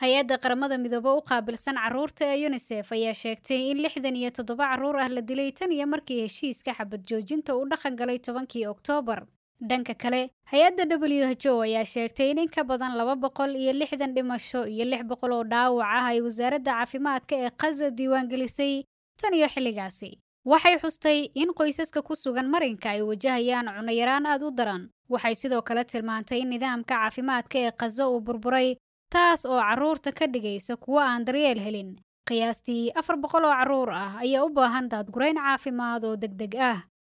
hay-adda qaramada midoobe u qaabilsan carruurta ee yunisef ayaa sheegtay in lixdan iyo toddoba carruur ah la dilay tan iyo markii heshiiska xabad joojinta uu dhaqan galay tobankii oktoobar dhanka kale hay-adda w h o ayaa sheegtay in in ka badan laba boqol iyo lixdan dhimasho iyo lix boqol oo dhaawac ah ay wasaaradda caafimaadka ee khaza diiwaangelisay tan iyo xilligaasi waxay xustay in qoysaska ku sugan marinka ay wajahayaan cunayaraan aad u daran waxay sidoo kale tilmaantay in nidaamka caafimaadka ee khaza uu burburay taas oo carruurta ka dhigaysa kuwo aan daryeel helin qiyaastii afar boqol oo carruur ah ayaa u baahan daadgurayn caafimaad oo deg deg ah